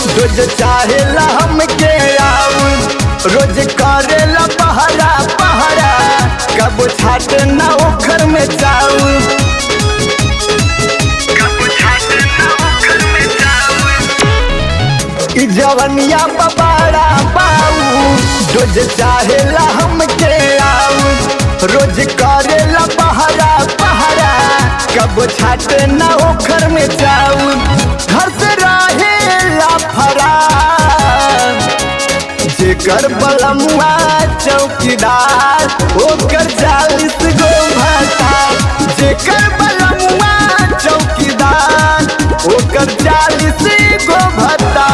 रोज चाहेला हमके आऊ रोज करेला पहरा पहरा कब छाट ना ओखर में जाऊ ई जवनिया बबाड़ा पाऊ रोज चाहेला हमके आऊ रोज करेला पहरा पहरा कब छाट ना ओखर में जाऊ घर से रहेला फरार जेकर बलमुआ चौकीदार ओकर चालीस गो भाता जेकर बलमुआ चौकीदार ओकर चालीस गो भाता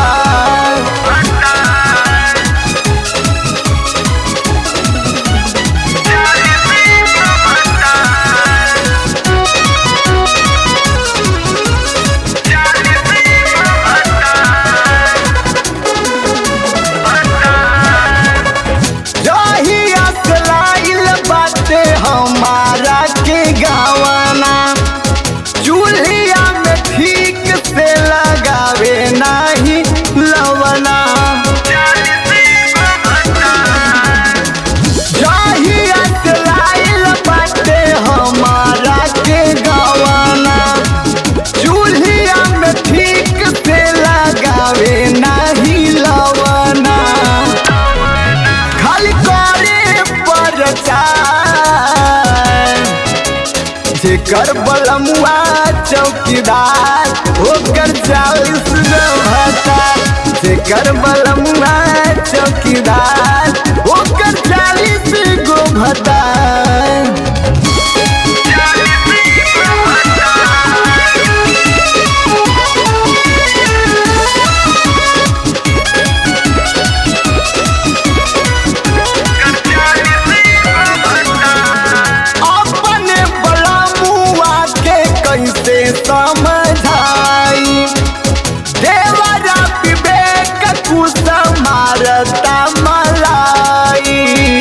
जहिया सलाइल बाटे हमारा के गावाना चूल्हिया में ठीक से लगावे नाही लवना जहिया सलाइल बाटे हमारा के गावाना चूल्हिया में ठीक से लगावे नाही लवना खाली करे प्रचार जेकर बलमुआ चौकीदार ओकर चालीस गो भाता जेकर बलमुआ चौकीदार ओकर चालीस गो भाता अपने बलमुआ के कैसे समझाई देवरा विवेक कुछ मारता मलाई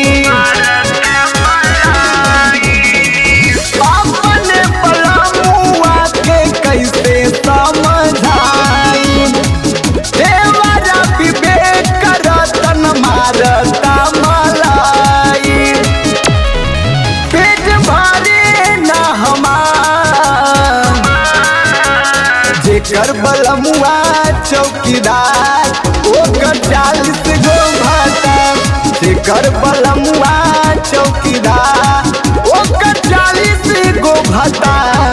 अपने बलमुआ के कैसे समझाई देवरा विवेक रतन मारता मलाई पेट भरे न हमार जेकर बलमुआ चौकीदार ओकर चालीस गो भाता जेकर बलमुआ चौकीदार ओकर चालीस गो भाता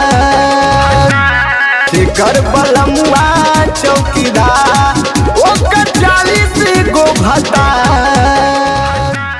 जेकर बलमुआ चौकीदार ओकर चालीस गो भाता